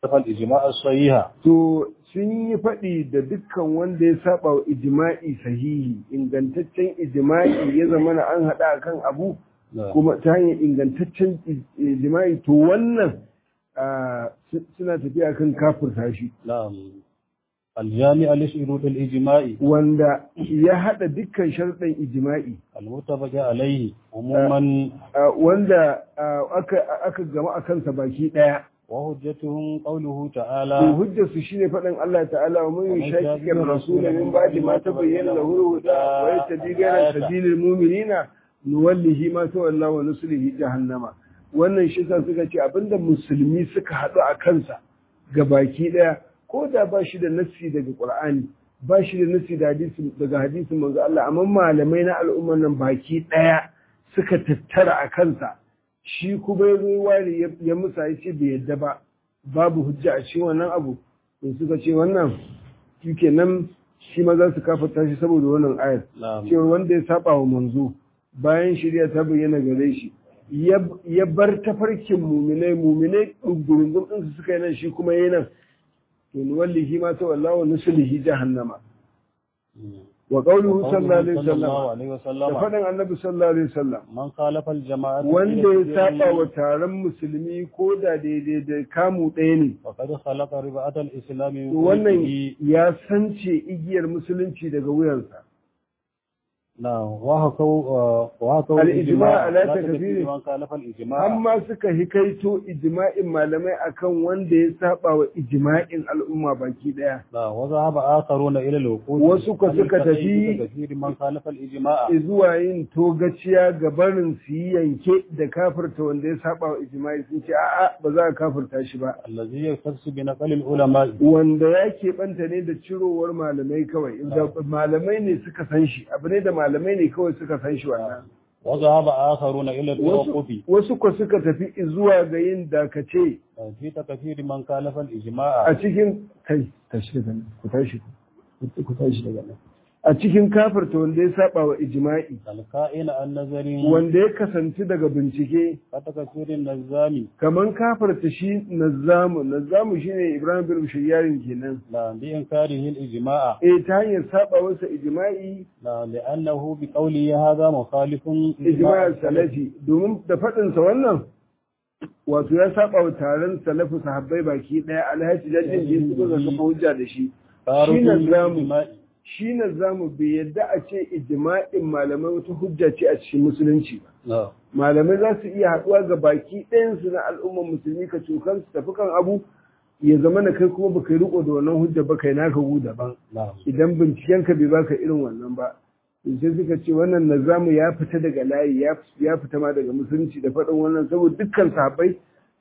الإجماع الصحيح to sun yi faɗi da dukkan wanda ya saba wa ijma'i sahihi ingantaccen ijma'i ya zama na an haɗa akan abu kuma ta hanyar ingantaccen ijma'i to wannan ah, su- suna tafiya kan kafirta shi نعم الجامع لشروط الإجماع wanda ya haɗa dukkan sharɗin ijma'i المتفق عليه عموما ah, wanda ah, aka aka gama a kansa baki ɗaya وحجتهم قوله to تعالى hujjarsu shine faɗin Allah ta'ala wa man ومن yushaqiqir يشاقق rasul الرسول min ba'di ma tabayyana lahu al-huda wa yattabi ghayra sabilil mu'minina nuwallihi ma tawalla wa nuslihi jahannama wannan shi sa suka ce abinda musulmi suka haɗu a kansa ga baki ɗaya ko da ba shi da nassi daga Qur'ani ba shi da nassi da hadisi daga hadisin manzo Allah amma malamai na al'ummar nan baki ɗaya suka tattara a kansa shi kuma ya zo ware ya- ya musa ya ce bai yadda ba babu hujja a cikin wannan abu to suka ce wannan shi kenan shi ma za su kafarta shi saboda wannan ayar نعم cewa wanda ya saba wa manzo bayan shirya ta bayyana gare shi ya ya bar tafarkin muminai muminai gurungun din su suka yi nan shi kuma yayi nan to ni wallahi ma ta wallahu nuslihi jahannama wa qawluhu sallallahu alaihi صلى wasallam الله عليه da وسلم faɗin annabi sallallahu alaihi wasallam من خالف الجماعة wanda ya saba wa taron musulmi ko da daidai da kamu ɗaya ne وقد خلق ربعة الإسلام من to wannan قلبه. ya sance igiyar musulunci daga wuyansa نعم وهكو آه، وهكو الإجماع على لا تكفير. تكفير من خالف الإجماع amma suka hikaito ijma'in malamai akan wanda ya saba wa ijma'in al'umma baki daya نعم وذهب آخرون إلى الوقوف Wasu ka عن suka التقييد tafi- بكثير من خالف الإجماع zuwa yin togaciya ga barin su yi yanke da kafirta wanda ya saba wa ijma'i sun ce a'a ba za a kafirta shi ba الذي يختص بنقل العلماء wanda ya keɓanta ne da cirowar malamai kawai da malamai ne suka san shi abu ne da malamai ne kawai suka san shi wannan وذهب آخرون إلى wasu التوقف wasu ko suka tafi zuwa ga yin dakace في تكفير من خالف الإجماع a cikin kai tashi daga nan ku tashi ku ku tashi daga nan a cikin kafirta wanda ya saba wa ijma'i الكائن النظري wanda ya kasance daga bincike كتكفير النظام kaman kafirta shi nazzamu nazzamu shine Ibrahim bin Shayyarin kenan لا بإنكاره الإجماع eh ta hanyar saba wasa ijma'i لا لأنه بقوله هذا مخالف ijma'i salafi domin da faɗin sa wannan wato ya saba wa taron salafu sahabbai baki daya alhaji jajin da su ga kafa hujja da shi خارج shi nazzamu الإجماع shi na zamu bai yadda a ce ijma'in malamai wata hujja ce a cikin musulunci ba نعم malamai za su iya haɗuwa ga baki ɗayansu na al'ummar musulmi ka cokan su tafi kan abu ya zama na kai kuma baka yi riko da wannan hujja ba kai naka gu daban نعم idan binciken ka bai baka irin wannan ba to sai suka ce wannan nazamu ya fita daga layi ya ya fita ma daga musulunci da faɗin wannan saboda dukkan sahabbai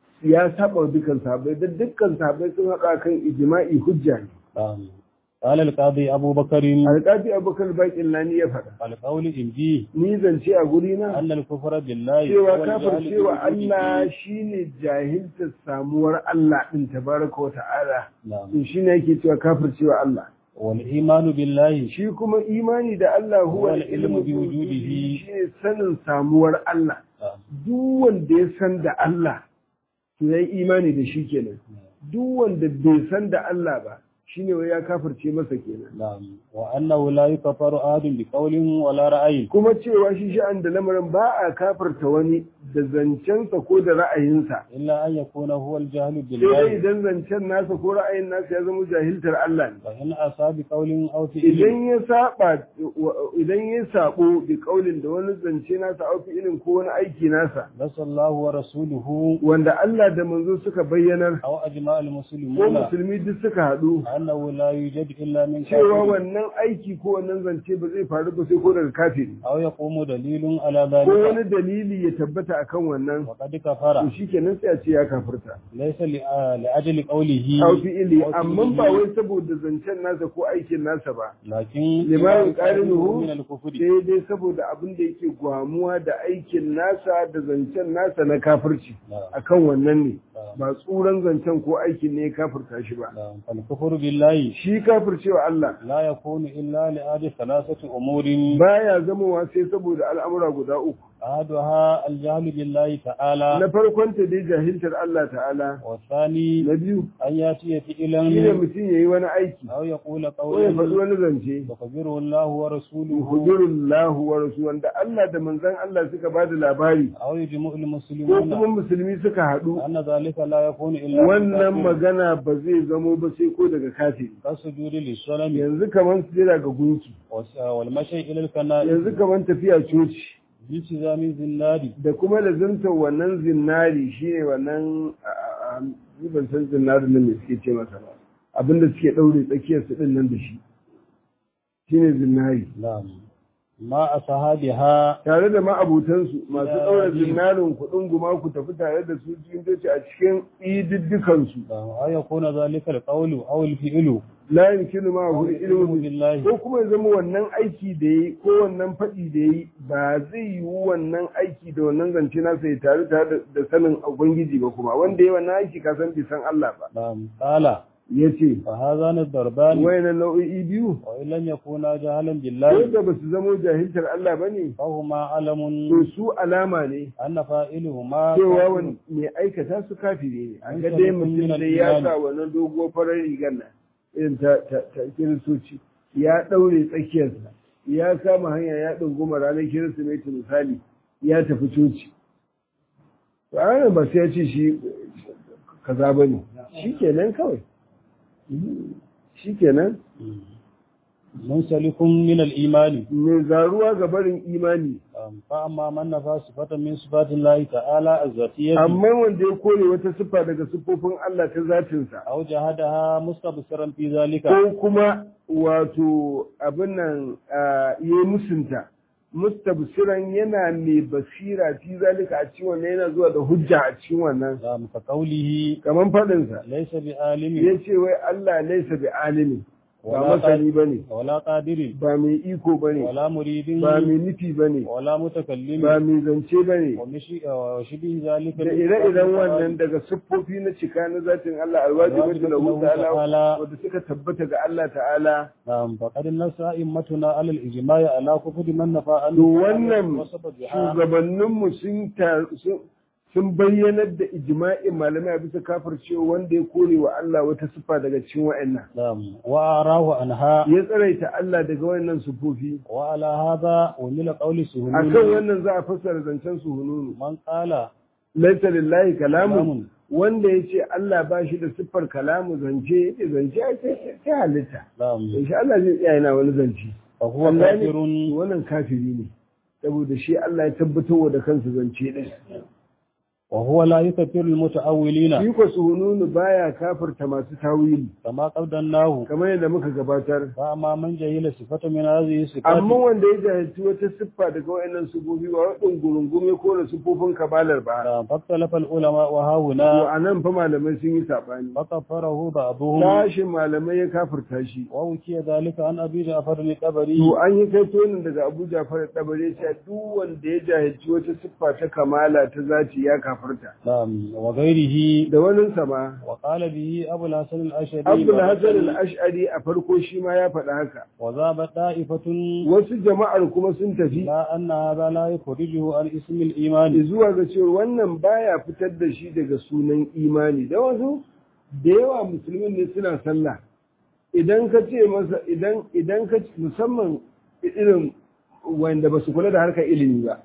ya saba wa dukkan sahabbai da dukkan sahabbai sun haɗa kan ijma'i hujja ne نعم قال القاضي أبو بكر alƙafi abubakar baƙin lani ya faɗa القول إنجي ni zance a guri na أن الكفر بالله cewa هو kafir الجهل cewa بوجوده. Allah shine jahiltar samuwar Allah din tabaraka wa ta'ala نعم to shine yake cewa kafir cewa Allah والإيمان بالله shi kuma imani da Allah huwa Huwa al-ilmu ilmu bi bi wujudihi. shine sanin samuwar Allah نعم. duk wanda ya san da Allah to yayi imani da shi kenan duk wanda bai san da Allah ba shine wai ya kafirce masa kenan نعم وأنه لا يكفر أحد بقول ولا رأي kuma cewa shi sha'an da lamarin ba a kafirta wani da zancensa ko da ra'ayinsa إلا أن يكون هو الجهل sai dai بالله idan zancen nasa ko ra'ayin nasa ya zama jahiltar Allah ne فإن أصاب بقول أو فعل idan ya saba idan ya sabo bi kaulin da wani zance nasa au fi'ilin ko wani aiki nasa بس الله ورسوله wanda Allah da manzo suka bayyanar أو أجماع ko المسلمون musulmi duk suka haɗu أنه لا يوجد إلا من cewa كافر wannan aiki ko wannan zance ba zai faru ba sai ko daga kafiri أو يقوم دليل على ko ذلك wani dalili ya tabbata akan wannan وقد to كفر shikenan sai a ce ya kafirta ليس لأ- لأجل قوله au fi'ili أو amma فعله، ba wai saboda zancen nasa ko aikin nasa ba لكن لما لما يقارنه من الكفر sai dai saboda abin da yake gwamuwa da aikin nasa da zancen nasa na kafirci نعم. akan wannan ne نعم. ba tsuran zancen ko aikin ne ya kafirta shi ba نعم. فالكفر بالله shi kafircewa Allah لا يكون إلا لأجل ثلاثة أمور baya zamowa sai saboda al'amura guda uku أحدها الجهل بالله تعالى na farkon ta dai jahiltar Allah ta'ala والثاني na biyu أن يأتي فعلا shine mutum yayi wani aiki أو يقول ko ya faɗi قولا wani zance يخبره الله ورسوله hujurullahu wa rasul wanda Allah da manzon Allah suka ba da labari أو يجمع ko المسلمون kuma musulmi suka haɗu أن ذلك لا يكون إلا wannan بالكافر. magana ba zai zamo ba sai ko daga kafiri كالسجود للصنم yanzu kaman sujada ga gunki والس- والمشي إلى الكنائس yanzu kaman tafiya coci بالتزام الزناد da kuma da zantar wannan zinari shine wannan a- a- a- ni ban san zinari nan me suke ce masa ba abinda suke ɗaure tsakiyar su ɗin nan da shi shine zinari نعم ما أصحابها tare da ma'abutansu masu Ya ɗaura ji. zinarin kuɗin guma ku tafi tare da su cikin coci a cikin ididdikansu أو يكون ذلك القول أو الفعل la yumkinu ma hu ilmu بالله ko kuma ya zama wannan aiki da yi ko wannan faɗi da yi ba zai yi wannan aiki da wannan zance nasa ya tare tare da sanin ubangiji ba kuma wanda ya wannan aiki ka san bai san Allah ba نعم قال yace فهذان الضربان wayannan nau'o'i biyu وإن لم يكونا جهلا ko بالله da ba su zamo jahiltar Allah ba ne فهما علم to su alama ne أن فاعلهما cewa كافر. wani mai aikata su kafiri ne an An ga sami dai kun mutum min da ya al-imani. sa wannan dogo farar rigar nan irin ta ta ta kiristoci ya ɗaure tsakiyarsa ya kama hanya ya ɗunguma ranar kirsimeti misali ya tafi coci to a ranar ba sai ya ce shi kaza ba ne shi kenan kawai shi kenan منسلك من الإيمان mai zaruwa ga barin imani أم، فأما من نفى صفة من صفات الله تعالى الذاتية amma wanda ya kore wata siffa daga siffofin Allah ta zatinsa أو جهدها مستبصرا في ذلك ko kuma wato abin nan ya yi musunta mustabsiran yana mai basira fi zalika a cikin wannan yana zuwa da hujja a cikin wannan أم، كقوله kaman faɗinsa ليس بعالم ya ce wai Allah laisa bi alimi ba ولا masani قادر ba ne ولا قادر ba mai iko ba ne ولا مريد ba mai nufi ba ne ولا ba متكلم mai zance ba ne ومشي- وشبه ذلك da ire-iren wannan daga siffofi na cika na zatin Allah alwajibi da lahu ta'ala wanda suka tabbata ga Allah ta'ala نعم فقد نص أئمتنا على الإجماع على كفر من نفى عنه to wannan وصف بها shugabanninmu sun ta- sun- sun bayyanar da ijma'in malamai a bisa kafircewa wanda ya kore wa Allah wata siffa daga cikin wa'annan نعم وأراه عنها ya tsaraita Allah daga wa'annan siffofi وعلى هذا ومن قول akan سهول wannan za a fassara zancen su hununu من قال laisa lillahi kalamun كلام wanda ya ce Allah ba shi da siffar kalamu zance ya zance ai sai sai halitta نعم insha Allah zai tsaya yana wani zance فهو Allah ne- كافر wannan kafiri ne saboda shi Allah ya tabbatar da kansa zance din وهو لا يكفر المتأولين shi ko suhununu baya kafirta masu tawili كما قدرناه kamar yadda muka gabatar فأما من جهل صفة من هذه الصفات amma wanda ya jahilci wata siffa daga wayannan sufofi ba wadin gurungume ko da sifofin kabalar ba نعم، فاختلف العلماء وها to هنا anan fa malamai sun yi sabani فكفره بعضهم tashin malamai ya kafirta shi ووكي ذلك عن أبي جعفر الطبري to an yi kai tonin daga Abu Ja'far dabare cewa duk wanda ya jahilci wata siffa ta kamala ta zati ya kafirta نعم وغيره da wani sama وقال به أبو الحسن الأشعري Abdul Hasan al-Ash'ari a farko shi ma ya faɗa haka وذهب طائفة wasu jama'ar kuma sun tafi لا أن هذا لا يخرجه عن اسم الإيمان zuwa ga cewa wannan baya fitar da shi daga sunan imani da wasu da yawa musulmin ne suna sallah idan ka ce masa idan idan ka musamman irin wanda ba su kula da harkar ilimi ba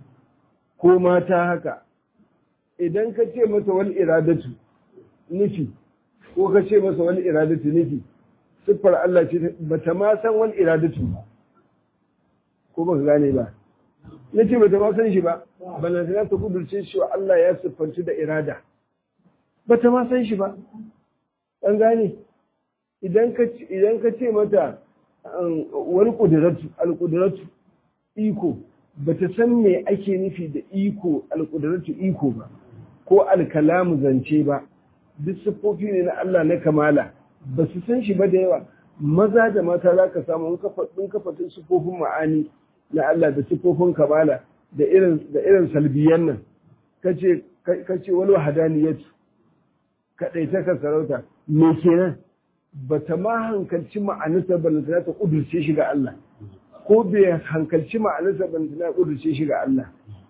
ko mata haka idan ka ce masa wal iradatu nufi ko ka ce masa wal iradatu nufi siffar Allah ce bata ma san wal iradatu ba ko baka gane ba na ce bata ma san shi ba balantana ta kudurce shi wa Allah ya siffanci da irada bata ma san shi ba an gane idan ka idan ka ce mata um, wani kudiratu alkudiratu iko bata san me ake nufi da iko alkudiratu iko ba ko alkalamu zance ba duk siffofi ne na Allah na kamala ba su san shi ba da yawa maza da mata za ka samu in ka faɗin siffofin ma'ani na Allah da siffofin kamala da irin da irin salbiyan nan kace kace wal wahdaniyatu kadai ta ka sarauta me kenan bata ma hankalci ma'anarsa balantana ta kudurce shi ga Allah ko bai hankalci ma'anarsa balantana ta kudurce shi ga Allah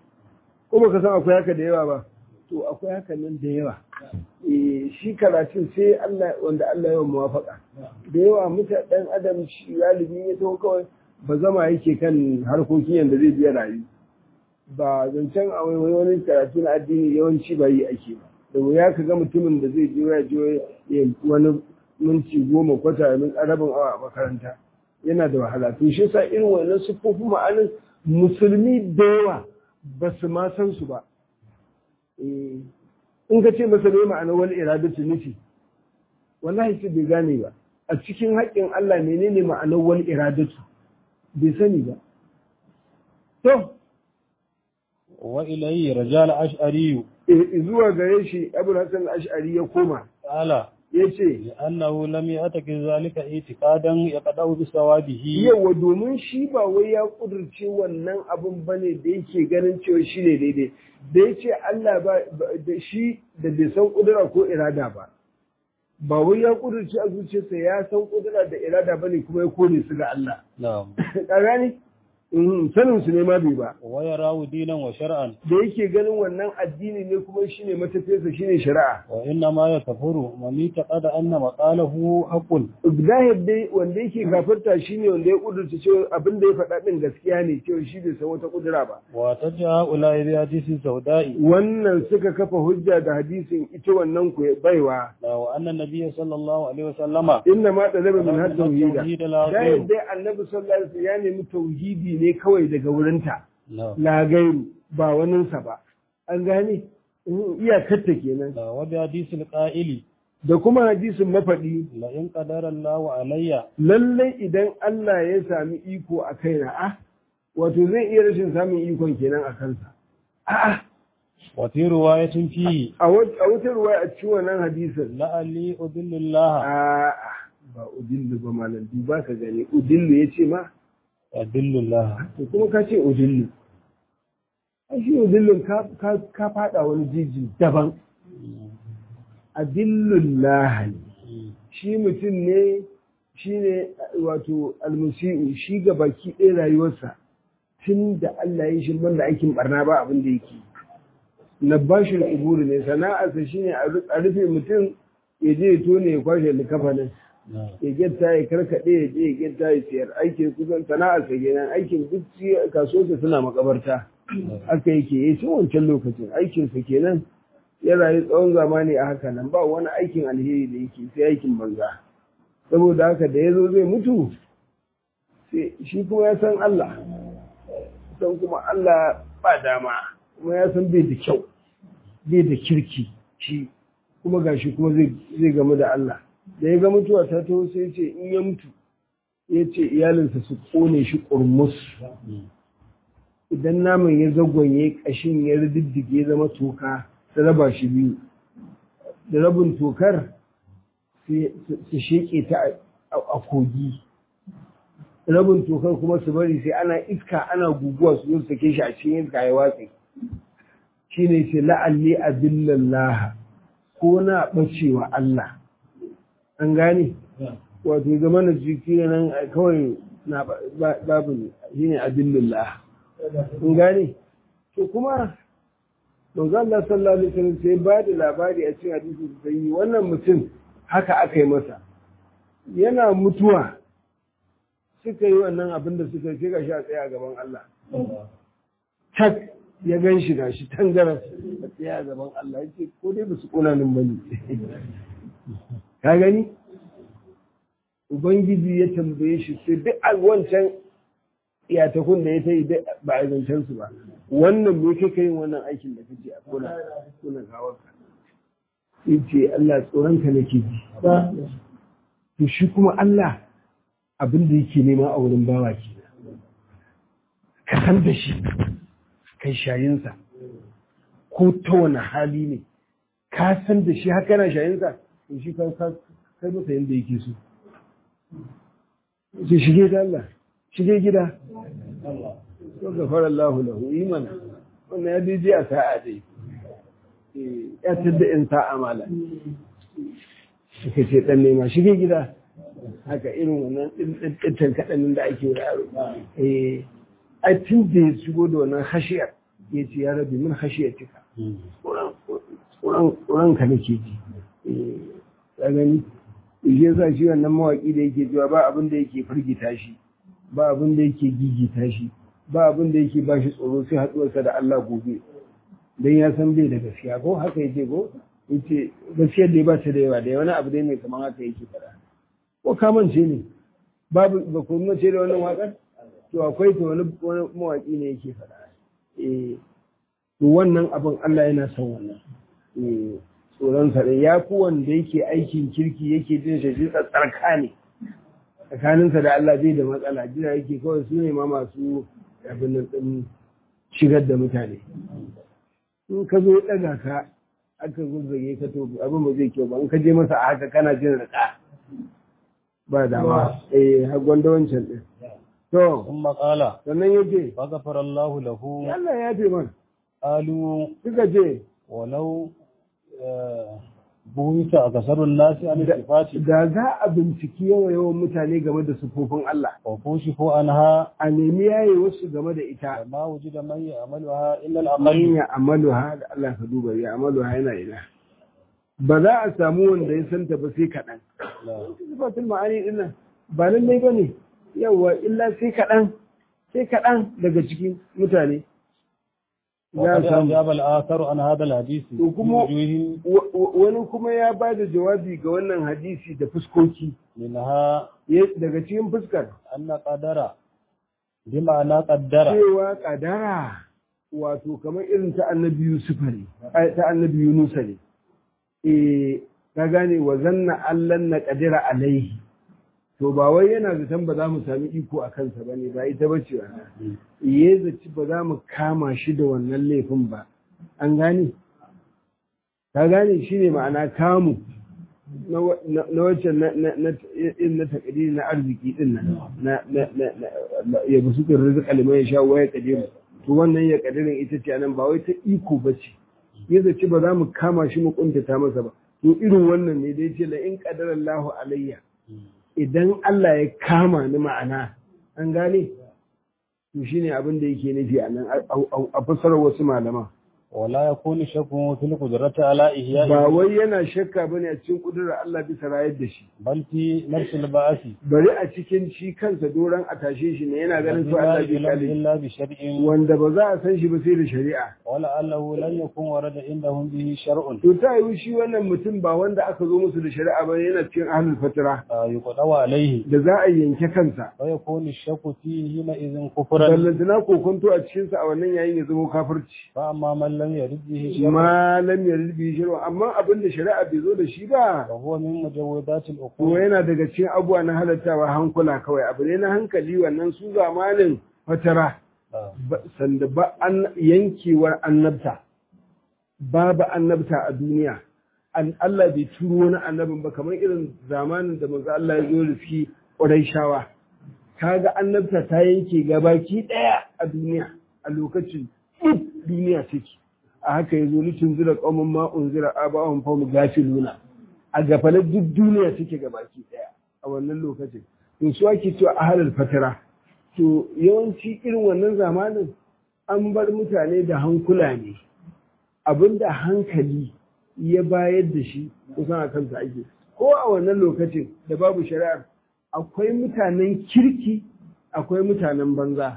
ko baka san akwai haka da yawa ba to akwai haka nan da yawa shi karatun sai Allah wanda Allah ya muwafaka da yawa muta dan adam shi galibi ya taho kawai ba zama yake kan harkokin yanda zai biya rayu ba zancen a wani karatu na addini yawanci ba yi ake ba da wuya ka ga mutumin da zai je ya je wani minti goma kwata min rabin awa a makaranta yana da wahala to shi yasa irin wannan siffofin ma'anin musulmi da yawa ba su ma san su ba in ka ce masa ne ma'anar wani iradatu nufi wallahi ce bai gane ba a cikin haƙƙin Allah menene ma'anar wani iradatu bai sani ba to wa ilayhi rajal ash'ari zuwa gare shi Abu Hassan ash'ari ya koma ala yace li'annahu lam ya'taki zalika itiqadan yaqda'u bi sawabihi yawa domin shi ba wai ya kudurce wannan abun bane da yake ganin cewa shi ne daidai da yace Allah ba da shi da bai san kudura ko irada ba ba wai ya kudurce a zuciyarsa ya san kudura da irada bane kuma ya kore su ga Allah na'am ka gane sanin su ne ma bai ba wa yarawu dinan wa shar'an da yake ganin wannan addini ne kuma shine matafiyarsa shine shari'a wa inna ma yakfuru man yataqada anna maqalahu haqqun zahir dai wanda yake kafirta shine wanda ya kudurta cewa abin da ya faɗa din gaskiya ne cewa shi bai san wata kudura ba wa tajja ulai bi hadisi sauda'i wannan suka kafa hujja da hadisin ita wannan ku baiwa da wa anna nabiyyi sallallahu alaihi wasallama inna ma talaba min hatta tauhida tauhid la zahir dai annabi sallallahu alaihi wasallam ya nemi tauhidi ne kawai daga wurinta na'am la gairu ba waninsa ba an gane iyakarta kenan da wa bi hadisi al-qa'ili da kuma hadisin mafaɗi la in qadara Allahu alayya lallai idan Allah ya sami iko a kaina a wato zai iya rashin samun ikon kenan a kansa a'a wa fi riwayatin fi a wat- a wata ruwa a cikin wannan hadisin la'alli udillu Allah a'a ba udillu ba malam ba ka gani udillu ya ce ma adillu Allah to kuma ka ce udillu ai shi udillun ka ka ka fada wani jiji daban adillullah ne shi mutum ne shi ne wato almusi'u shi ga baki ɗaya rayuwarsa tun da Allah ya shi da aikin barna ba abin da yake na bashin iburu ne sana'arsa shi ne a rufe mutum ya je ya tone ya kwashe likafanin ya getta ya karkaɗe ya je ya getta ya siyar aikin kusan sana'arsa kenan aikin duk kasuwarsa suna makabarta aka yake ya tun wancan lokacin aikinsa kenan ya rayu tsawon zamani a haka nan ba wani aikin alheri da yake sai aikin banza saboda haka da ya zo zai mutu shi kuma ya san Allah san kuma Allah ba dama kuma ya san bai da kyau bai da kirki shi kuma gashi kuma zai gamu da Allah da ya ga mutuwa ta taho sai ce in ya mutu ya ce iyalinsa su kone shi ƙurmus idan naman ya zagwanye ƙashin ya riddige ya zama toka su raba shi biyu da rabin tokar su sheƙe ta a kogi rabin tokar kuma su bari sai ana iska ana guguwa su zo sake shi a cikin iska ya watsi shi ne ce la'alli a billallaha ko na ɓacewa Allah an gane wato zama na jiki nan kawai na babu ne shi ne a billallaha an gane to kuma manzo Allah sallallahu alaihi wasallam sai ba da labari a cikin hadisi sai wannan mutum haka aka yi masa yana mutuwa suka yi wannan abin da suka ce gashi a tsaye a gaban Allah tak ya gan shi gashi tangaran a tsaye a gaban Allah yace ko dai ba su kona nan bane ka gani ubangiji ya tambaye shi sai duk a wancan iyatakun da ya ta yi ba a zancen su ba wannan me kake yin wannan aikin da kake a kona kona gawar ka yace Allah tsoron ka nake ji to shi kuma Allah abin da yake nema a wurin bawa ke ka san da shi kai shayinsa ko ta wani hali ne ka san da shi haka yana shayinsa to shi ka kai masa yadda yake so sai shige da Allah shige gida to gafara Allah lahu iman wannan ya dije a sa'a dai ya tadda in sa'a mala suka ce dan nema shige gida haka irin wannan ɗintan kaɗanin da ake yaro eh a tun da ya shigo da wannan hashiyar ya ce ya rabi min khashiyatika tsoron ka nake ji ka gani shi yasa shi wannan mawaki da yake cewa ba abin da yake firgita shi ba abin da yake gigita shi ba abin da yake ba shi tsoro sai haɗuwarsa da Allah gobe dan ya san bai da gaskiya ko haka yake ko yace gaskiyar da ba ta da yawa da wani abu dai mai kamar haka yake fara ko kamance ne babu ba ku mace da wannan wakar to akwai to wani wani mawaki ne yake fara eh to wannan abin Allah yana son wannan eh tsoron sa ya fi wanda yake aikin kirki yake jin shi tsarka ne tsakaninsa da Allah bai da matsala jira yake kawai su ne ma masu abin nan din shigar da mutane in ka zo ɗaga ka aka zuzzage ka to abin ba zai kyau ba in ka je masa a haka kana jin rika ba dama eh har gwanda wancan din to ثم قال sannan yace فغفر الله له Allah ya fi man قالوا suka ce ولو آه، بويت أكثر الناس عن الصفات da za a binciki yawa yawan mutane game da sufofin Allah وكشفوا عنها a nemi yaye wasu game da ita فما وجد من يعملها إلا man الأقل ya amalu ha da Allah ka duba ya amalu ha yana ina ba za a samu wanda ya santa ba sai kaɗan لا. sifatul ma'ani din nan ba lallai ba ne yawa illa sai kaɗan sai kaɗan daga cikin mutane za وقد a samu أجاب الآثر عن هذا الحديث To kuma- بوجوه Wa- wa- wani kuma ya ba da jawabi ga wannan hadisi da fuskoki منها Ya- daga cikin fuskar أن قدر بمعنى قدر cewa kadara wato kamar irin ta annabi Yusuf ne ai, ta annabi Yunus ne eh ka gane wa zanna allan na kadira alaihi to ba wai yana zaton ba za mu sami iko a kansa bane ba ita bace ba ya zaci ba za mu kama shi da wannan laifin ba an gane ka gane shi ne ma'ana kamu na wa- na na wacce na na na in na takdiri na arziki din nan na na na na- ya busu kan rizqa liman ya sha waya kadiru to wannan ya kadirin ita ce nan ba wai ta iko bace ya zaci ba za mu kama shi mu kuntata masa ba to irin wannan ne da yace la in qadara Allahu alayya idan Allah ya kama ni ma'ana an gane to shine abin da yake nufi a nan a- a a fasarar wasu malaman ولا يكون شك في القدرة على إحياء ba wai yana shakka bane a cikin kudurar Allah bisa rayar da shi بل في نفس البعث bari a cikin shi kansa doron a tashe shi ne yana ganin su لا Allah bai يعلم kale إلا بشرع wanda ba za a san shi ba sai da shari'a ولعله لن يكون ورد عندهم به شرع to ta yi shi wannan mutum ba wanda aka zo musu da shari'a ba yana cikin ahlul fatira آه، يقضى عليه da za a yanke kansa ويكون الشك فيه حينئذ كفرا ballantana kokonto a cikinsa a wannan yayin ya zama kafirci فأما من لم يرد به شرع malam ya rubi shi amma abin da shari'a bai zo da shi ba فهو من مجودات ko العقول yana daga cikin abubuwa na halattawa hankula kawai abu ne na hankali wannan su zamanin fatara آه. ba- sanda ba an yankewar annabta babu annabta a duniya an Allah bai turo wani annabin ba kamar irin zamanin da manzo Allah ya zo da shi Qurayshawa kaga annabta ta yanke gabaki daya a duniya a lokacin duk duniya take a haka yazo litun zira qaumun ma unzira abahum fa gafiluna a gafalar duk duniya take gabaki daya a wannan lokacin to su ake cewa ahlul fatara to yawanci irin wannan zamanin an bar mutane da hankula ne abinda hankali ya bayar da shi kusan a kansa ake ko a wannan lokacin da babu shari'ar akwai mutanen kirki akwai mutanen banza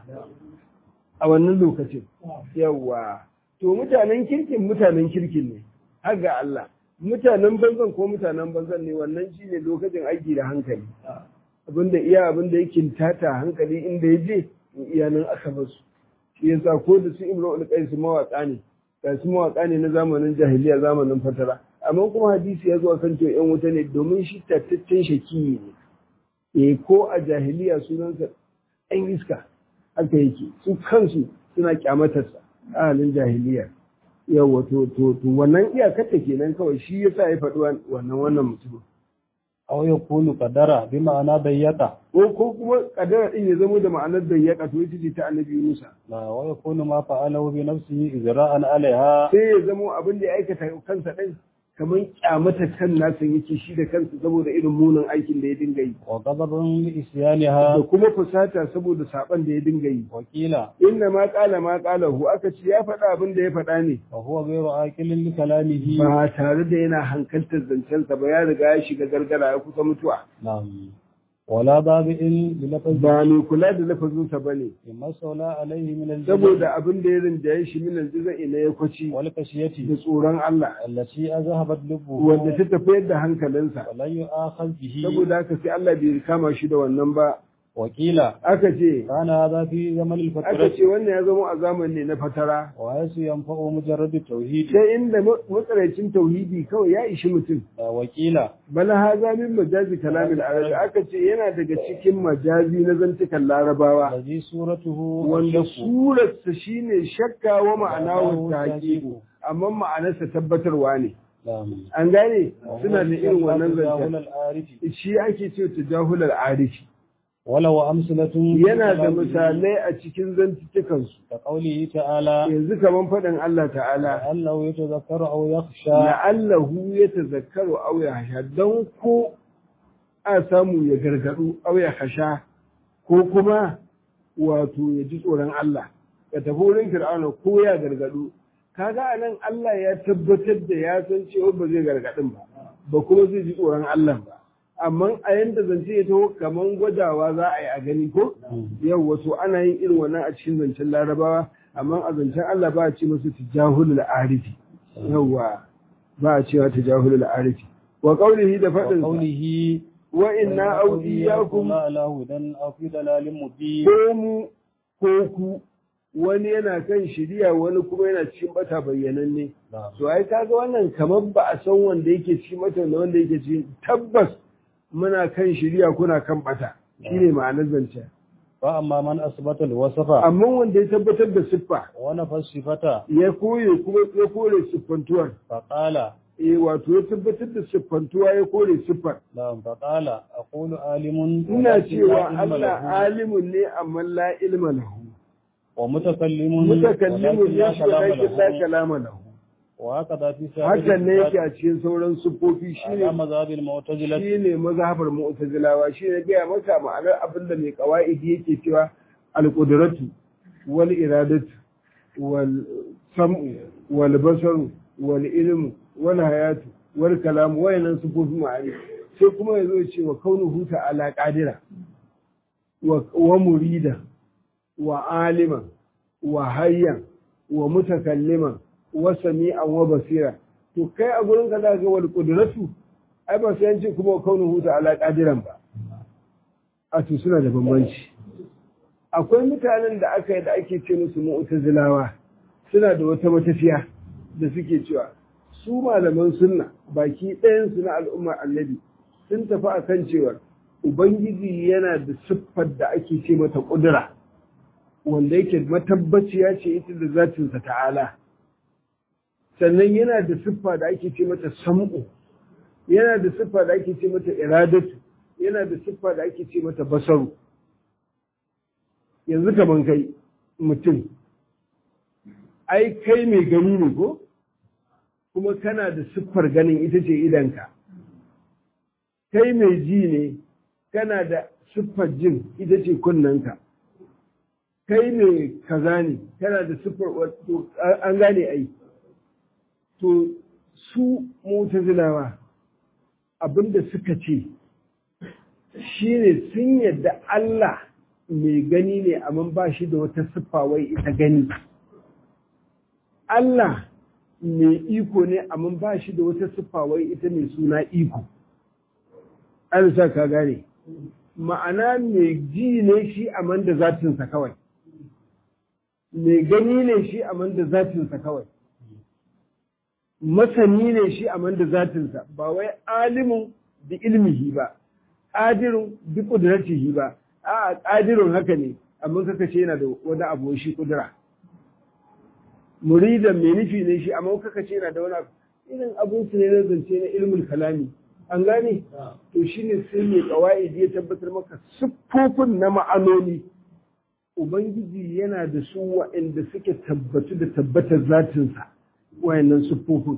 a wannan lokacin yawa to mutanen kirkin mutanen kirkin ne har ga Allah mutanen banzan ko mutanen banzan ne wannan shine lokacin aiki da hankali abinda iya abinda yake tata hankali inda ya je iya nan aka basu shi yasa ko da su Imru al-Qais mawaka ne ga su mawaka ne na zamanin jahiliya zamanin fatara amma kuma hadisi ya zo kan cewa yan wuta ne domin shi tattaccen shaki ne eh ko a jahiliya sunansa ɗan iska haka yake su kansu suna kyamatarsa a halin jahiliya yawa to to to wannan iyakar ta kenan kawai shi yasa ya faɗi wannan wannan mutum أو يكون قدر بمعنى ضيق ko ko kuma kadara din ya zama da ma'anar da ya kato ita ce ta annabi Musa لا ويكون ما فعله بنفسه إجراء عليها sai ya zama abin da ya aikata kansa din kamar kyamata kan nasa yake shi da kansa saboda irin munin aikin da ya dinga yi وغضب da لإسيانها kuma fusata saboda saban da ya dinga yi وقيل inna ma qala ma qala hu aka ce ya faɗa abin da ya faɗa ne وهو غير آكل لكلامه ba tare da yana hankaltar zancensa ba ya riga ya shiga gargara ya kusa mutuwa نعم ولا ضابئ بلفظ ba mai kula da lafazinsa ba ne مما استولى عليه من الجزع saboda abin da ya rinjaye shi minan jiza'i na ya kwaci da والكشية tsoron Allah التي أذهبت لبه wanda ta tafiyar da hankalinsa ولن يؤاخذ به saboda haka sai Allah bai kama shi da wannan ba وقيل aka ce كان هذا في زمن aka الفترة ce wannan ya zama a zamani ne na fatara وحيث ينفع مجرد التوحيد sai inda matsarancin tauhidi kawai ya ishi mutum وقيل bala haza min majazi kalamin arabi aka ce yana daga cikin majazi na zantukan larabawa الذي صورته wanda الشك surarsa shine shakka wa ma'anahu tahqiqu amma ma'anarsa tabbatarwa ne نعم an gane suna da irin wannan تجاهل zancen العارف shi ake ce tajahulal arifi ولو أمثلة yana da misalai a cikin zantukansu كقوله تعالى yanzu kaman faɗin Allah ta'ala لعله يتذكر أو يخشى la'allahu ya tazakkaru aw ya hasha don ko a samu ya gargadu aw ya hasha ko kuma wato ya ji tsoron Allah ya tafi wurin Fir'auna ko ya gargadu kaga anan Allah ya tabbatar da ya san cewa ba zai gargadin ba ba kuma zai ji tsoron Allah ba amma a yanda zance ya taho kaman gwadawa za a yi a gani ko yau wato ana yin irin wannan a cikin zancen larabawa amma a zancen Allah ba a ce masu tijahulul arifi yawwa ba a cewa tajahulul arifi wa qawlihi da fadin وقوله wa inna awliyakum لا على هدى أو في ضلال مبين ko mu ko ku wani yana kan shiriya wani kuma yana cikin bata bayyananne نعم to ai kaga wannan kamar ba a san wanda yake cikin bata da wanda yake cikin tabbas muna kan shiriya kuna kan bata shine ma'anar zance فأما من أثبت الوصف amma wanda ya tabbatar da siffa ونفى الصفة ya koye kuma ya kore siffantuwar فقال eh wato ya tabbatar da siffantuwa ya kore siffar نعم فقال أقول عالم ina ولكن لا cewa علم Allah له alimun ne amma la ilma lahu ومتكلم mutakallimun ولكن لا ne shi da كلام la له kalama lahu وهكذا في سائر hakan ne yake الصفات a cikin sauran siffofi على shine مذهب المعتزلة shine mazhabar mu'tazilawa shine gaya maka ma'anar abin da mai qawaidi yake cewa al-qudratu wal iradatu wal sam'u wal basaru wal ilmu wal hayatu wal kalamu wayannan siffofi ma'ani sai kuma yazo ya ce wa kaunuhu ta'ala qadira wa wa murida wa aliman wa hayyan wa mutakalliman wa sami'an wa basira to kai a gurin ka zaka ga wal qudratu ai ba sai an ce kuma kaunuhu ta'ala qadiran ba a to suna da bambanci akwai mutanen da aka yi da ake ce musu mu'tazilawa suna da wata matafiya da suke cewa su malaman sunna baki ɗayan su na al'ummar annabi sun tafi akan cewa ubangiji yana da siffar da ake ce mata ƙudura wanda yake matabbaciya ce ita da zatinsa ta'ala sannan yana da siffa da ake ce mata sam'u yana da siffa da ake ce mata iradatu yana da siffa da ake ce mata basaru yanzu kaman kai mutum ai kai mai gani ne ko kuma kana da siffar ganin ita ce idanka kai mai ji ne kana da siffar jin ita ce kunnanka kai mai kaza ne kana da siffar wato an gane ai to su mutazilawa abinda suka ce shine sun yadda Allah mai gani ne amma ba shi da wata siffa wai ita gani Allah mai iko ne amma ba shi da wata siffa wai ita mai suna iko an sa ka gane ma'ana mai ji ne shi amma da zatinsa kawai mai gani ne shi amma da zatinsa kawai masani ne shi amma da zatinsa ba wai alimin da ilmihi ba ƙadirun bi ƙudratihi ba a ƙadirun haka ne amma kaka ce yana da wani abu shi ƙudura muridan mai nufi ne shi amma kaka ce yana da wani abu irin abun su ne na zance na ilmul kalami an gane to shine sai mai qawaidi ya tabbatar maka siffofin na ma'anoni ubangiji yana da su waɗanda suke tabbatu da tabbatar zatinsa wayannan siffofin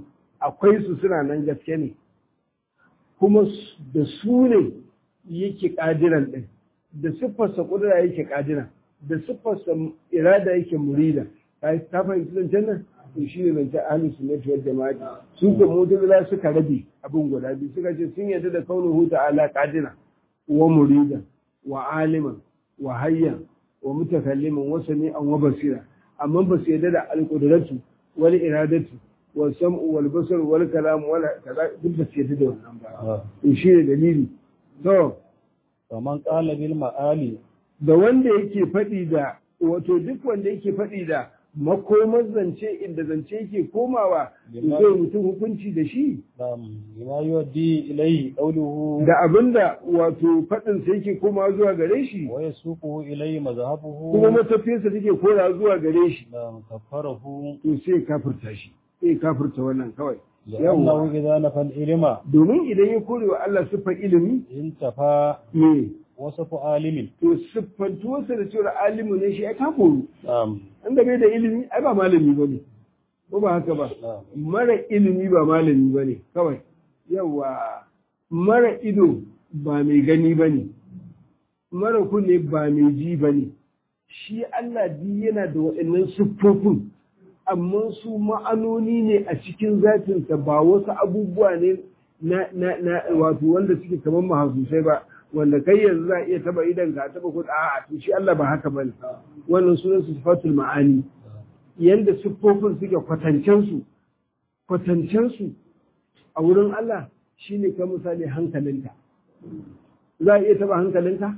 akwai su suna nan gaske ne kuma da su ne yake ƙadiran ɗin da siffarsa ƙudura yake ƙadiran da siffarsa irada yake murida ta fahimci zancen nan to shi ne zancen ahlus sunnati wal jama'a su ko mu'tazila suka rabe abin guda biyu suka ce sun yarda da kaunuhu ta'ala qadira wa murida wa aliman wa hayyan wa mutakalliman wa sami'an wa basira amma ba su yarda da alqudratu wal iradatu wal sam'u wal basar wal kalam wal kaza duk ba su yarda da wannan ba to shi ne dalili to kaman qala bil ma'ali da wanda yake faɗi da wato duk wanda yake faɗi da makomar zance inda zance yake komawa zai mutum hukunci da shi bima yuwaddi ilayhi qawluhu da abinda wato faɗin sa yake komawa zuwa gare shi wa yasuquhu ilayhi mazhabuhu kuma matafiyarsa take kora zuwa gare shi da kafarahu to sai kafirta shi sai kafirta wannan kawai لأنه إذا نفى العلم domin idan ya kore wa Allah siffar ilimi انتفى ne وصف عالم to siffantuwarsa da cewa alimu ne shi ai ta koru نعم inda bai da ilimi ai ba malami ba ne ko ba haka ba نعم mara ilimi ba malami ba ne kawai yawa mara ido ba mai gani ba ne mara kunne ba mai ji ba ne shi Allah di yana da waɗannan siffofin amma su ma'anoni ne a cikin zatinsa ba wasu abubuwa ne na, na, na wato wanda suke kamar mahasusai ba wanda kai yanzu za a iya taba idan ka taba kuɗa a to shi Allah ba haka bane wannan sunan su sifatul ma'ani yanda siffofin suke kwatancen su kwatancen su a wurin Allah shine ka misali hankalinka za a iya taba hankalinka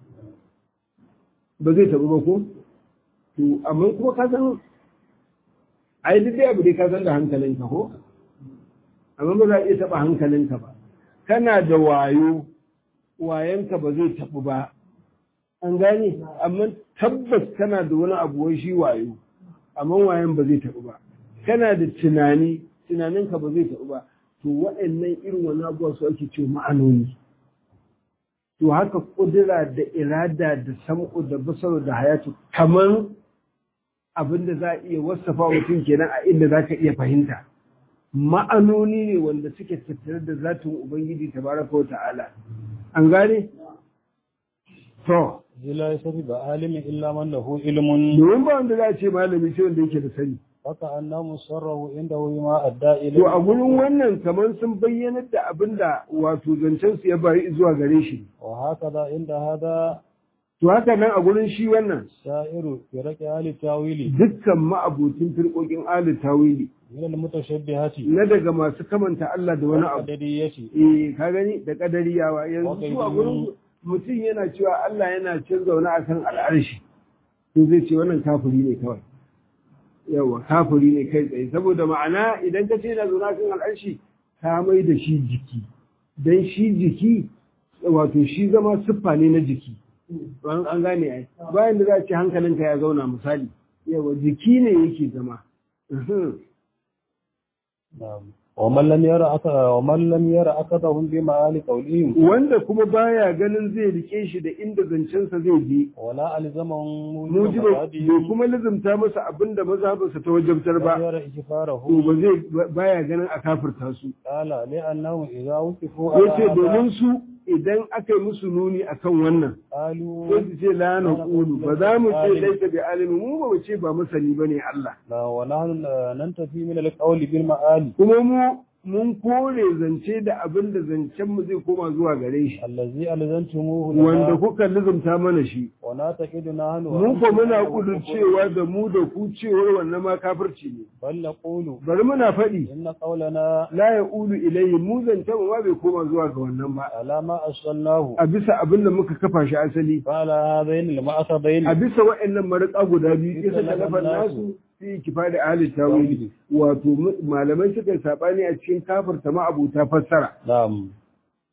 ba zai tabu ba ko to amma kuma ka san ai duk dai abu dai ka san da hankalinka ko amma ba za a iya taba hankalinka ba kana da wayo wayanka ba zai tabu ba an gane amma tabbas kana da wani abu wai shi wayo amma wayan ba zai tabu ba kana da tunani tunaninka ba zai tabu ba to waɗannan irin wani abuwa su ake ce ma'anoni to haka kudura da irada da sam'u da basaru da hayatu kamar abin da za a iya wasafa mutum kenan a inda za ka iya fahimta ma'anoni ne wanda suke tattare da zatin ubangiji tabaraka wa ta'ala an gane to la yasabi ba alimin illa man lahu ilmun domin ba wanda za a ce malami sai wanda yake da sani haka annahu sarrahu inda hu ma adda to a ilayhi gurin wannan kamar sun bayyanar da abin da wato zancen su ya bari zuwa gare shi wa hakaza inda hada to haka nan a gurin shi wannan sa'iru firaqi ahli tawili dukkan ma'abutin firƙoƙin ali tawili min al mutashabbihati na daga masu kamanta Allah da wani abu qadariyati eh ka gani da kadariyawa yanzu Okay, su a mm. gurin mutum yana cewa Allah yana cin zaune akan al'arshi to zai ce wannan kafiri ne kawai yawa kafiri ne kai tsaye saboda ma'ana idan ka ce yana zaune akan al'arshi ka mai da shi jiki dan shi jiki wato shi zama siffa ne na jiki an an gane ai bayan da za a ce hankalinka ya zauna misali yawa jiki ne yake zama Mhm. na'am wa man lam yara aka wa man lam yara akadahum bi ma'ali qawlihim wanda kuma baya ganin zai rike shi da inda zancensa zai je wala alzamahum mujiba bai kuma lizumta masa abin da mazhabarsa ta wajabtar ba yara to ikfarahu ba zai baya ganin a kafirta su qala li annahu idha wuqifu yace domin su idan aka yi musu nuni akan wannan qalu sai su ce la na qulu ba za mu ce laisa bi alimi mu ba mu ce ba masani bane Allah la wa nahnu nantafi min al-qawli bil ma'ali kuma mu mun kore zance da abin da zancen mu zai koma zuwa gare shi allazi alzantumuhu wanda kuka lizumta mana shi wa nataqidu nahnu mu ko muna kudurcewa da mu da ku cewar wannan ma kafirci ne bal naqulu bari muna faɗi inna qawlana la ya ulu ilayhi mu zance mu ma bai koma zuwa ga wannan ba ala ma asallahu a bisa abin da muka kafa shi asali qala hadain al-ma'asadain a bisa wa'annan marika guda biyu kisa da kafa nasu fi kifa da ahli tawili wato mu- malamai suka yi sabani a cikin kafirta ma abuta fassara na'am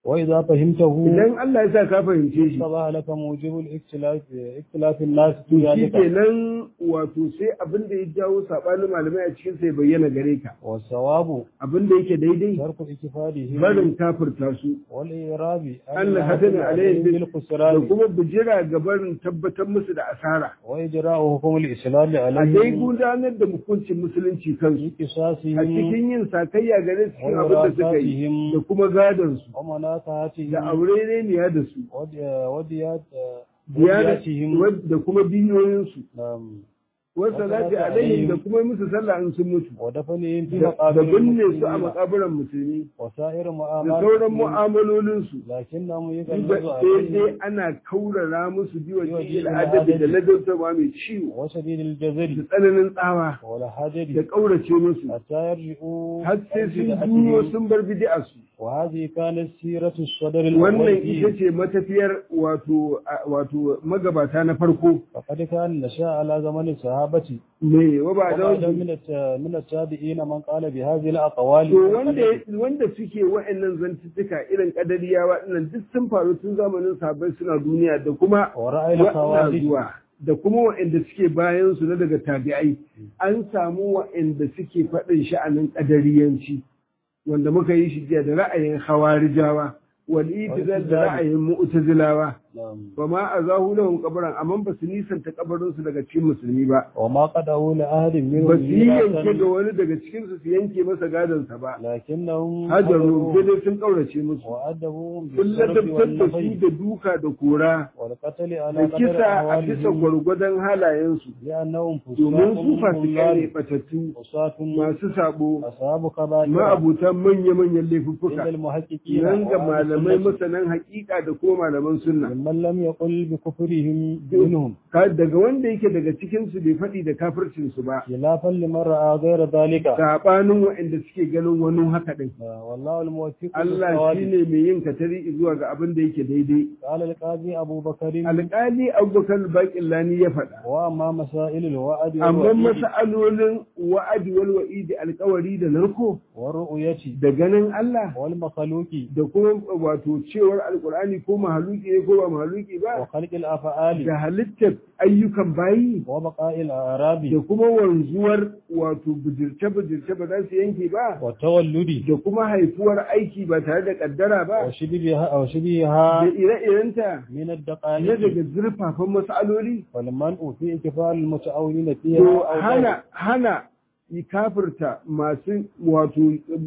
وإذا فهمته idan Allah ya sa ka fahimce shi صبح لك موجب الاختلاف اختلاف الناس to في shi ذلك kenan wato sai abin da ya jawo sabanin malamai a cikin sai bayyana gare ka والصواب abin da yake daidai ترك اكتفاده barin kafirta su والإعراب Allah hadin alayhi da بالخسران kuma bijira ga barin tabbatar musu da asara وإجراء حكم الإسلام a dai عليهم gudanar da hukuncin musulunci kansu في a قصاصهم cikin yin sakayya gare su cikin abin da suka yi da kuma gadon su da ومنافعتهم aure ne da su ودي- وديات diyana- ودياتهم da kuma biyoyinsu نعم wasu salati alaihim da kuma musu sallah in sun mutu ودفنهم في da da مقابر binne su a المسلمين makaburan musulmi وسائر da معاملات sauran mu'amalolinsu لكنهم sai يغلظ dai عليهم ana kaurara musu biwa Biwa cikin cikin adabi da adabi. ladautarwa mai ciwo وشديد da الجزر tsananin tsawa da والحجر ƙaurace musu حتى يرجعوا har sai عن sun بدعتهم. duro sun bar bid'a su وهذه كانت سيرة الصدر wannan الأول ita فيه ce matafiyar wato a- wato magabata na farko فقد كان نشأ على زمن الصحابة ne wa ba da وبعد من الت- من التابعين من قال بهذه الأقوال to wanda wanda suke wa'annan zantuttuka irin kadariyawa dinnan duk sun faru tun zamanin sahabbai suna duniya da kuma ورأي waɗanda الخوارج zuwa da kuma wa'anda suke bayan su na daga tabi'ai an samu wa'anda suke faɗin sha'anin kadariyanci wanda muka yi shi jiya da ra'ayin hawarijawa wal itizal da ra'ayin mu'tazilawa نعم. ba ma azahu lahum qabran amma ba su nisanta kabarin su daga cikin musulmi ba وما قدعوا لأحد ba منهم su yi yanke ga ميراثا wani daga cikin su su yanke masa gadon sa ba لكنهم hajaru sai حضروا dai sun kaurace musu وأدبوهم sun بالصرف ladabtar da su والنفي da duka da kora والقتل da على قدر kisa a bisa أحوالهم gwargwadon halayensu لأنهم domin su فساق fasikai ne ضلال batattu عصاة masu sabo أصحاب كبائر ma'abutan manya-manyan عند laifuffuka المحققين nan ga وأهل malamai السنة masanan haƙiƙa da kuma malaman sunna ممن لم يقل بكفرهم منهم Ka- daga wanda yake daga cikin su bai faɗi da kafircin su ba خلافا لمن رأى غير ذلك sabanin waɗanda suke ganin wani haka din والله الموفق Allah للصواب. shine mai yin katari zuwa ga abin da yake daidai قال القاضي أبو بكر alƙali abubakar baƙillani ya faɗa وأما مسائل الوعد amma والوعيد masa'alolin wa'adi wal wa'idi alƙawari da narko والرؤية da ganin Allah والمخلوق da kuma wato cewar alkur'ani ko mahaluki ne ko ba mahaluki ba وخلق الأفعال da halittar ayyukan bayi وبقاء الأعراب da kuma wanzuwar wato bijirce-bijirce ba za su yanke ba والتولد da kuma haifuwar aiki ba tare da kaddara ba وشبهها da وشبهها ire-irenta من na الدقائق daga zurfafan matsaloli والمنع في إكفال المتعاونين فيها to أو hana hana yi kafirta masu wato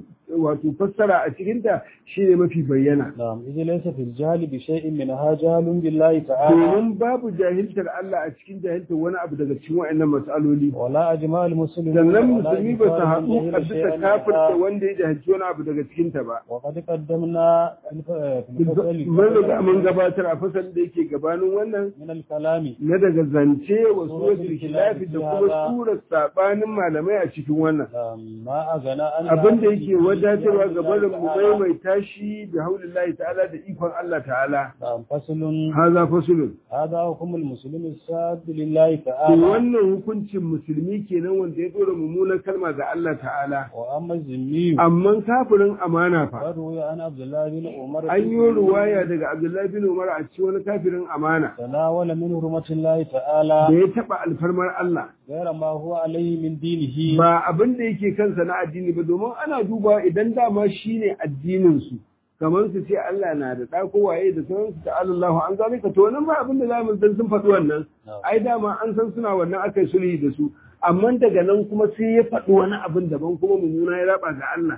wato fassara a cikinta shine mafi bayyana نعم إذا ليس في الجهل بشيء منها جهل بالله تعالى domin babu jahiltar Allah a cikin jahiltar wani abu daga cikin wa'annan matsaloli ولا أجماع المسلمين sannan ولا musulmi ba su إنكار haɗu من a جهل bisa شيئا kafirta منها. wanda ya jahilci wani abu daga cikinta ba وقد قدمنا في الف- في الفصل mun riga mun gabatar a fasal da yake gabanin wannan من الكلام na daga zance wa suratul Suratul khilafi da Khilafi kuma hada. surar sabanin malamai a cikin wannan نعم، ما أغنى أن abin da yake wadatarwa ga barin mu maimaita shi bi haulillahi ta'ala da ikon Allah ta'ala نعم فصل haza fasulun هذا حكم المسلم الساد لله to تعالى wannan hukuncin musulmi kenan wanda ya dora mummunan kalma ga Allah ta'ala وأما الذمي amma kafirin amana fa فروي عن عبد الله بن عمر an yi ruwaya daga Abdullahi bin Umar a cikin wani kafirin amana تناول من حرمة الله تعالى da ya taba alfarmar Allah غير ما هو عليه من دينه ba abin da yake kansa na addini ba domin ana duba idan dama shine addinin su kamar su ce Allah na da ɗa ko waye da sauransu ta Allah an zalika to wannan ba abin da zamu san sun faɗi wannan ai dama an san suna wannan akai sulhi da su amma daga nan kuma sai ya faɗi wani abin daban kuma mummuna ya raba ga Allah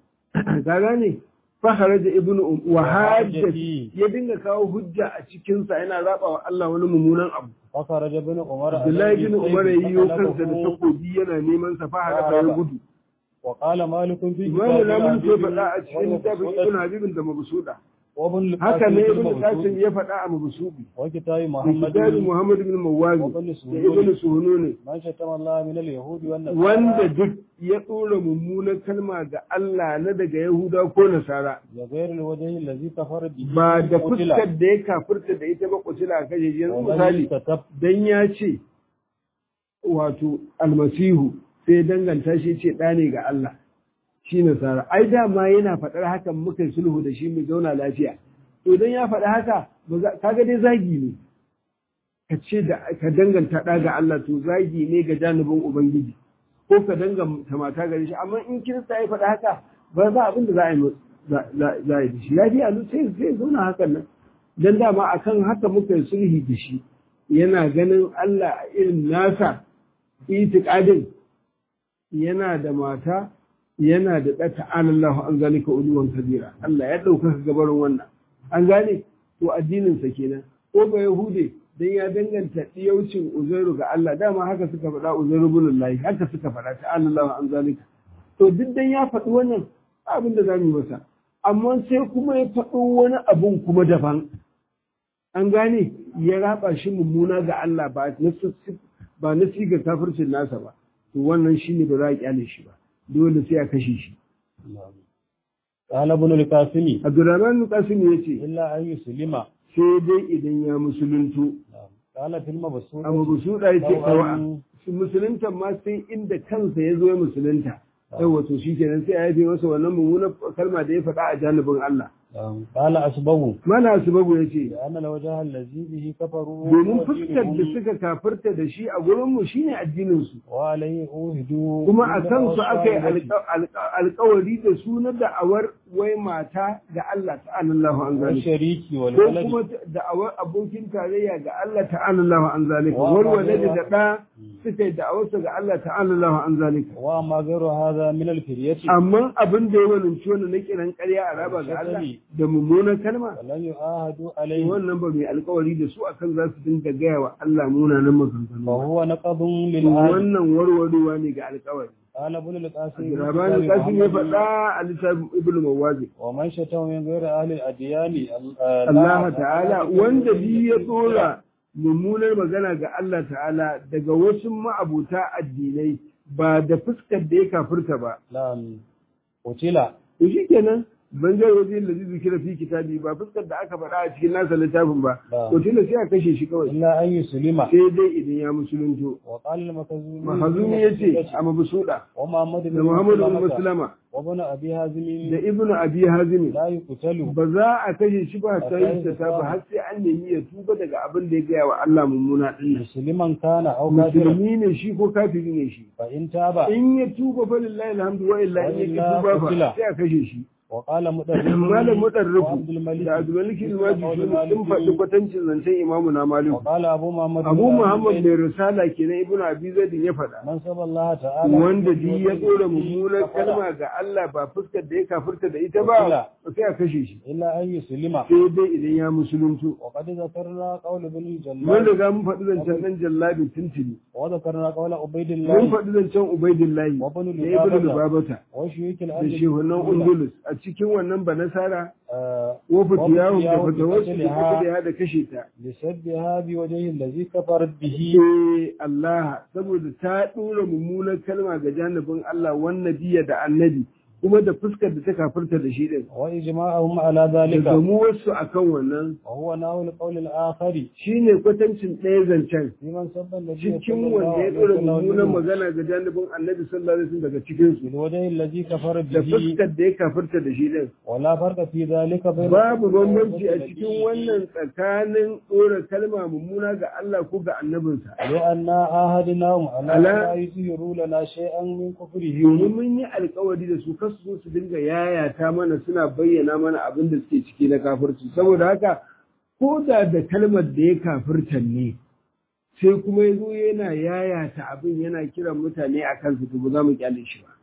ka gane faharaja ibnu um wa hajjati ya dinga kawo hujja a cikin sa yana raba wa Allah wani mummunan abu فخرج ابن عمر Abdullahi bin Umar ya yi kansa da فطلبه takobi yana neman sa fahara ya gudu وقال مالك في Imamu na mun ce كتاب faɗa a cikin littafin Ibn Habibin da Mabsuda. وابن Haka ne Ibn القاسم Qasim ya faɗa a Mabsubi. وكتاب Da محمد kitabin Muhammad bin Mawazi وابن da سهول Ibn Suhununi. من شتم الله من اليهود والنصارى Wanda duk ya ɗora mummunan kalma ga Allah na daga Yahuda ko Nasara. بغير الوجه الذي كفر به Ba da قتل. fuskar da ya kafirta da ita ba kutila a kashe shi. Yanzu ومن misali كتب dan ya ce wato almasihu sai ya danganta shi ce ɗa ne ga Allah. shi nasara ai dama yana faɗar hakan muka yi sulhu da shi mu zauna lafiya to dan ya faɗi haka kaga dai zagi ne ka ce da ka danganta ɗa ga Allah to zagi ne ga janibin ubangiji ko ka danganta mata gare shi amma in kirista ya faɗi haka ba za abin da za a yi za a yi da shi lafiya lu sai sai zauna hakan nan dan dama akan haka muka yi sulhi da shi yana ganin Allah irin nasa itiqadin yana da mata yana da ɗata Allah an zalika uluwan kabira Allah ya ɗaukaka gabarin wannan an gane to addininsa kenan ko ba yahude dan ya danganta diyaucin uzairu ga Allah dama haka suka faɗa uzairu bin lahi haka suka faɗa ta Allah an zalika to duk dan ya faɗi wannan abin da zamu yi masa amma sai kuma ya faɗo wani abun kuma daban an gane ya raba shi mummuna ga Allah ba na ba na siga kafircin nasa ba to wannan shine ba za a kyale shi ba dole sai a kashe shi قال ابن القاسم Abdurrahman Qasim yace إلا أن يسلم sai dai idan ya musuluntu قال في المبسوط amma busuda yace لو kawa أن- musulunta ma sai inda kansa ya zo ya musulunta yawa to shikenan sai a yafe masa wannan mummunar kalma da ya faɗa a janibin Allah قال أسبه mana subabu yace لأن الوجه الذي به كفروا domin هو fuskar da دينهم suka kafirta da shi a gurinmu shine addinin su وعليه أوهدوا kuma a من kansu aka yi الأوصال alƙa- alƙa- alƙawari da su na da'awar wai mata ga Allah ta'ala Allahu an zalika والشريك ko والولد kuma da'awar abokin tarayya ga Allah ta'ala Allahu an zalika Wa wal ma walad gaira- da da suka yi da'awarsa ga Allah ta'ala Allahu an zalika وما غير هذا من الفرية amma abin da ya walinci wannan na kiran ƙarya a raba ga Allah da mummunan kalma ولم يعاهدوا عليه wannan ba mai alƙawari da su akan za su dinga gaya wa Allah munanan maganganu ba. فهو نقض للعهد wannan warwarewa ne ga alƙawari قال ابن القاسم في Rabani كتاب Qasim ya محمد faɗa a littafin Ibn Mawazi ومن شتم من غير أهل الأديان Allah ta'ala wanda bi ya tsora mummunar magana ga Allah ta'ala daga wasu ma'abuta addinai ba da fuskar da ya kafirta ba نعم قتل to shikenan ban zai waje da zai kira fi kitabi ba fuskar da aka faɗa a cikin nasa littafin ba Na'am. to tunda sai a kashe shi kawai إلا أن يسلم sai dai idan ya musulunto وقال المخزومي mahazumi ya ce a mabusuda ومحمد da بن Muhammadu bin مسلمة Muslama وابن أبي هازم da Ibnu Abi Hazim لا يقتل ba za a kashe shi ba ta yi ta ba har sai an nemi ya tuba daga abin da ya gaya wa Allah mummuna din nan مسلما كان أو كافرا musulmi ne shi ko kafiri ne shi فإن تاب in ya tuba fa lillahi alhamdu wa illa in ya Wa tuba illa fa qutila. sai a kashe shi وقال مدرب malam mutarrifu وعبد الملك da abdulmalik مثل alwaji قول sun مالك faɗi kwatancin zancen imamu na maliku وقال أبو محمد abu بن muhammad عبد mai risala kenan ibnu abi zaid ya faɗa من سب الله تعالى wanda ji ya tsora mummunar kalma ga Allah ba fuskar da ya kafirta da ita ba sai a kashe shi إلا أن يسلم sai dai idan ya musuluntu وقد ذكرنا قول ابن mun الجلال riga mun faɗi zancen ɗan jallabi tuntuni وذكرنا قول عبيد mun الله faɗi zancen ubaidillahi وابن da ibnu لبابة lubabata وشيوخ da الأرض shehunan undulus a cikin wannan banasara آه، ko fitiyahu da وفي fatawarsu da قتلها kuka da kashe ta لسبها بوجه الذي كفرت به ce Allah saboda ta ɗora mummunar kalma ga janibin Allah wannan biya da annabi kuma da fuskar da ta kafirta da shi din وإجماعهم على da ذلك gamuwarsu akan wannan وهو نحو القول الآخر shine kwatancin ɗaya zancen في من سب النبي cikin صلى الله wanda ya عليه ɗora وسلم mummunar منه magana ga janibin annabi sallallahu alaihi wasallam daga cikin su بالوجه الذي كفر da به fuskar da ya kafirta da shi din ولا فرق في ذلك بين babu bambanci a النبي cikin wannan tsakanin ɗora kalma mummuna ga Allah ko ga annabinsa لأن عاهدناهم على على- لا يظهروا لنا شيئا من كفره domin mun yi alkawari da su kasu zo su dinga yayata mana suna bayyana mana abin da suke ciki na kafirci saboda haka ko da da kalmar da ya kafirtan ne sai kuma ya zo yana yayata abin yana kiran mutane a kansu to ba za mu kyale shi ba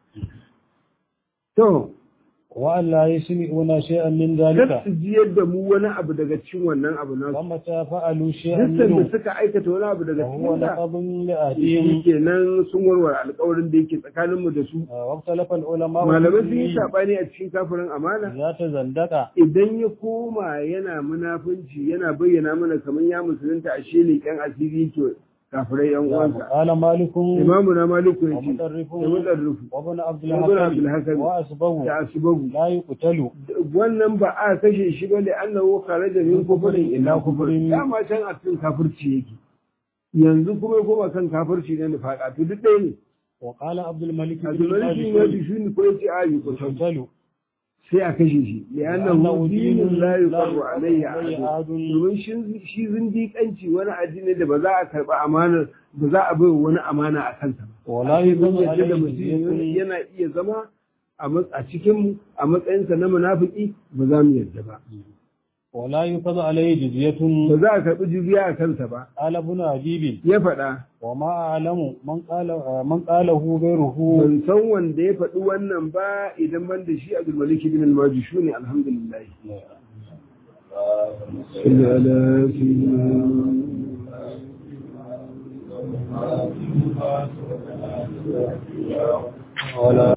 to وأن لا يسمعون شيئا من kar ذلك su ji yadda mu wani abu daga cikin wannan abu nasu ومتى فعلوا شيئا duk da منه suka aikata wani abu daga فهو cikin da نقض shi لأهلهم kenan sun warware alkawarin da yake tsakaninmu da su واختلف العلماء malamai sun yi في saɓani a cikin kafirin amana إذا تزندق idan ya koma yana munafunci yana bayyana mana kamar ya musulunta a shi leƙen asiri to kafirai yan uwansa قال مالك imamu na maliku ya ce ومطرف da mutarrufu وابن عبد وابن عبد الحكم الحكم وأسبه da asibagu لا يقتل wannan ba a kashe shi ba da annahu kharaja min kufrin ila kufrin kufrin. dama can a cikin kafirci yake yanzu kuma ya koma kan kafirci na nifaka to duk ɗaya ne وقال عبد الملك بن abdulmalik bin majishuni ko yace a yi kusan يقتل sai a kashe shi li'annahu dinun la yuqarru alayhi عليه ahad أحد domin shi shi zindiƙanci wani addini da ba za a karɓi amanar ba za a bai wani amana a kansa ba ولا mun يظن yadda da عليه mutum جزية yana iya zama a mat- a cikin a matsayinsa na munafiki ba za mu yadda ba ولا يفض عليه جزية ba za a karɓi jizya a kansa ba قال ابن أبيب ya faɗa وما أعلم من قال من قاله غيره ban san wanda ya faɗi wannan ba idan ban da shi Abdul Malik bin al-Majishu ne alhamdulillah salli ala sayyidina ولا